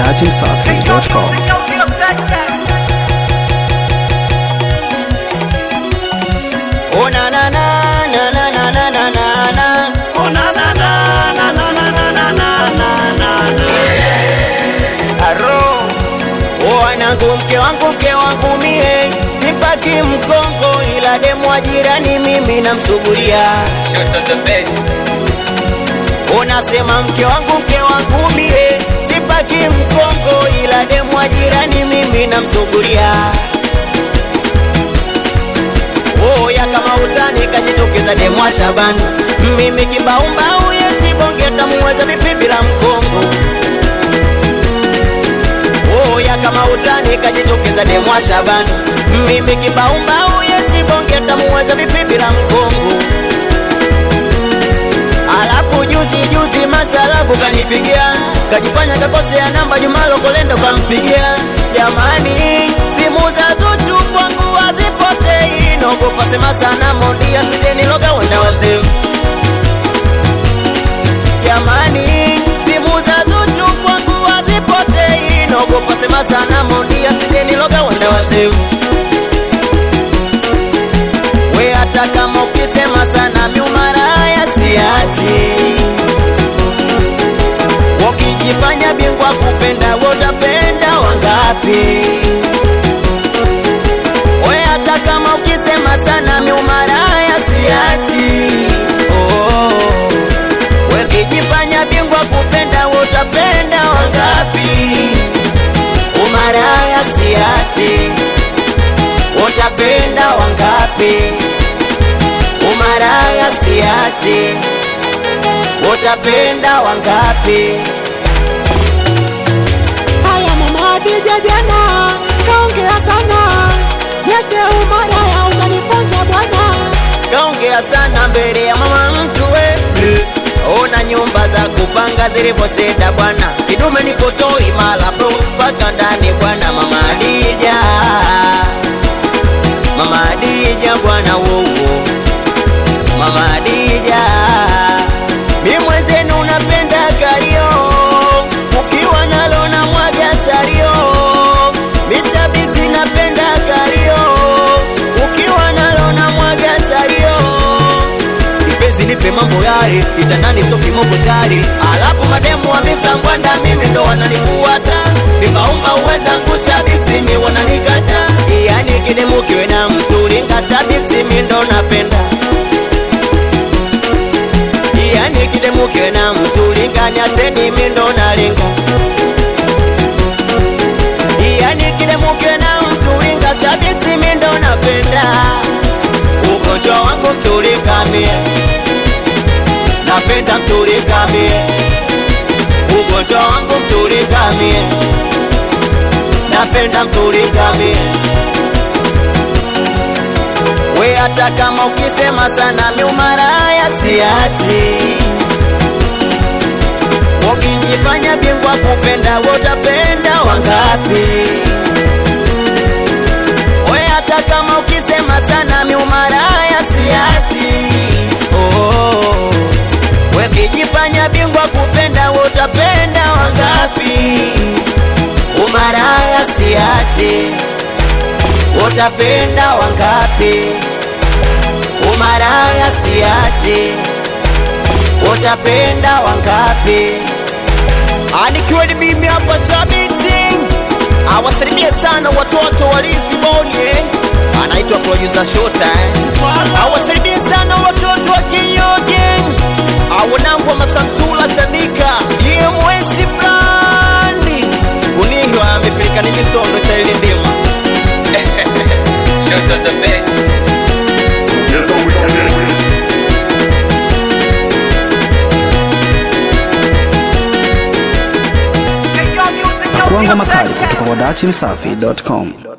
dachimsafi.com. Oh na na na na na na na na na na. Oh na na na na na na na na na na na na. Aro. Oh wanangu mke wangu mke wangu mie sipaki mkongo ila demu wa jirani mimi namsuguria. Unasema mke wangu mke wangu mie sipaki mkongo ila demu wa jirani mimi namsuguria. Oya kama utani kajitokeza demu wa Shabani, mimi kimbaumbau yeti bonge tamuweza vipi bila mkongo. Oya kama utani kajitokeza demu wa Shabani, mimi kimbaumbau yeti bonge tamuweza vipi bila mkongo. Alafu juzi juzi masalabu kanipigia, kajifanya kakosea namba Jumalo Kolendo kampigia. Jamani, simu za Zuchu kwangu hazipotei, naogopa sema sana Mondi asije niloga wenda wazimu. Jamani, simu za Zuchu kwangu hazipotei, naogopa sema sana Mondi asije niloga wenda wazimu. We hata kama ukisema sana miumaraya siachi Wakijifanya bingwa kupenda wotapenda wangapi We hata kama ukisema sana miumaraya siachi oh. Wakijifanya bingwa kupenda wotapenda wangapi Umaraya siachi Utapenda wangapi? Umaraya siachi, utapenda wangapi? Haya mama Adija jana kaongea sana, niache umaraya utaniponza bwana. Kaongea sana mbele ya mama mtu we Ona nyumba za kupanga zilivyoseda bwana, kidume niko toi mala bro mpaka ndani bwana, mama Adija, mama Adija bwana wowo, mama Adija, mi mwenzenu napenda gario, ukiwa nalo na mwaga sario, misabiti napenda gario, ukiwa nalo na mwaga sario Kipenzi nipe mambo yale, itandani so kimoko tari, alafu mademu wa misambwanda mimi ndo wananifuata, vimaumba uweza kushabiti mi wananikata, yani kidemu kiwe na mtu linga sabiti mi ndo napenda, yani kidemu kiwe na mtu linga nyateni mi ndo nalinga, yani kidemu kiwe na mtu linga sabiti mi ndo napenda, ugonjwa wangu mtulikamie napenda mtulikamie, ugonjwa wangu mtulikamie, napenda mtulikamie. We hata kama ukisema sana miumaraya siachi, ukijifanya bingwa kupenda wotapenda wangapi? We hata kama ukisema sana miumaraya siachi, oh. Wekijifanya bingwa kupenda utapenda wangapi? Umaraya siache, utapenda wangapi? Umaraya siache, utapenda wangapi? Anikiwa ni mimi hapa Sabiti, awasalimie sana watoto walisi bonye, anaitwa producer Shota eh. Awasalimie sana watoto wa Kinyoge awanangu wa Masantula Chanika iye mwezi fulani unihwa amepeleka ni misondo cha ile ndima Kuanga makali kutoka kwa dachimsafi.com.